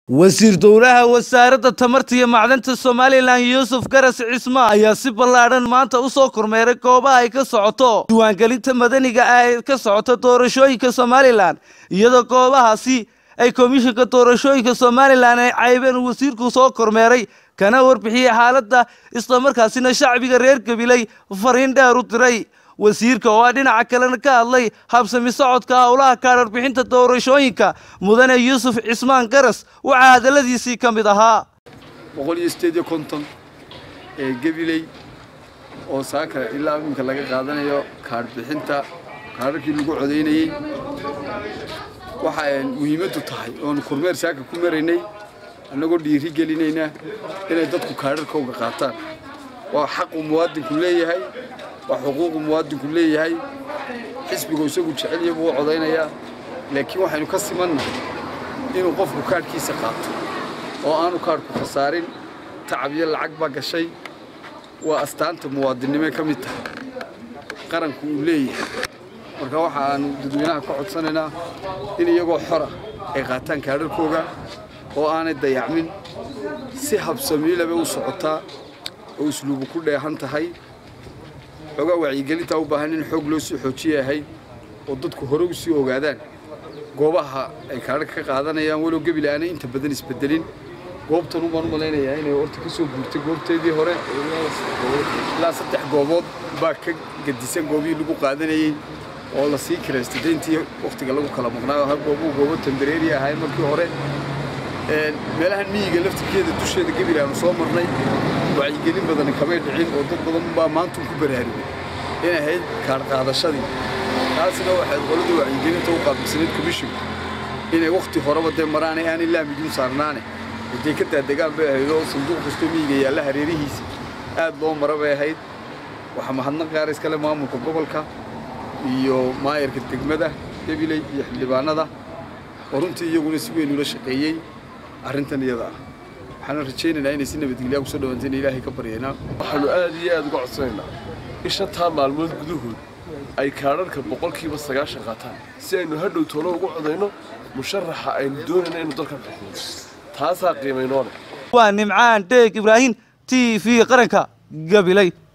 wasiir dowlaha wasaaradda tamarta iyo macdanta somalilan yuusuf garas cisma ayaa si ballaadhan maanta u soo kormeeray goobaha ay ka socoto diiwaangelinta madaniga ah ee ka socota doorashooyinka somalilan iyadoo goobahaasi ay komishinka doorashooyinka somalilan ay caybeen wasiirku soo kormeeray kana warbixiyey xaaladda islamarkaasina shacbiga reer gabiley fariin dheer u diray wasiirka oo ah dhinaca kalena ka hadlay habsami socodka howlaha kaadharbixinta doorashooyinka mudane yuusuf cismaan garas waxaa hadalladiisii ka mid ahaa boqol iyo sideed iyo konton ee gabiley oo saaka ilaa iminka laga qaadanayo kaadhbixinta kaadharkii lagu codaynayey waxa ay muhiimaddu tahay oonu kormeer saaka ku maraynay annagoo dhiiri gelinayna inay dadku kaadharkooga qaataan waa xaqu muwaadinku leeyahay waa xuquuqu muwaadinku leeyahay xisbigu isagu jecel yahay buu codaynayaa laakiin waxaynu ka simannahay inuu qofku kaadhkiisa qaato oo aanu kaadhku khasaarin tacab iyo lacag baa gashay waa astaanta muwaadinnimee ka mid tahay qaranku uu leeyahay marka waxa aanu dadweynaha ka codsanaynaa in iyagoo xora ay qaataan kaadharkooga oo aanay dayacmin si habsamiilaba u socotaa oo isluubu ku dheehan tahay xoogaa wacyigelintaa u baahan in xoog loo sii xoojiya ahayd oo dadku hore u sii ogaadaan goobaha ay kaadharka ka qaadanayaan walow gebil aanay inta badan isbedelin goobtan ubaan u malaynayaa inay horta ka soo guurtay goobteedii hore ilaa saddex goobood baa ka gedisan goobihii lagu qaadanayey oo la sii kiraystay dayntii wakhtiga lagu kala maqnaayo ha goobuhu goobo tambareeri ahayd markii hore meelahan miyiga laftirkeeda dusheeda gebil aanu soo marnay wacyigelin badan kamay dhicin oo dad badan baa maanta ku baraarugay inay ahayd kaadh qaadashadii taasina waxay qoladii wacyigelinta u qaabilsanayd komishinku inay wakhti horeba dee maraanay aanay laamidun saarnaane intay ka daadegaan bay ahayd oo sanduuq kastoo miyiga yaalla hareerihiisa aad loo mara bay ahayd waxaa mahadnaq gaar iskale maamulka gobolka iyo maayarka degmada gabiley iyo xildhibaanada oo runtii iyaguna si weyn ula shaqeeyey arrintan iyada ah waxaana rajaynaynaa inay si nabadgelyaa kusoo dhawaantayna ilaahay ka baryaynaa waxaanu aad iyo aad uga codsanaynaa in shantaa maalmood gudahood ay kaadharhka boqolkiiba sagaashan qaataan si aynu hadhow toolo ugu codayno musharaxa aynu doonayna inuu dalka xukumo taasaa qiimaynoo leh waa nimcaan dheeg ibraahim t v qaranka gabiley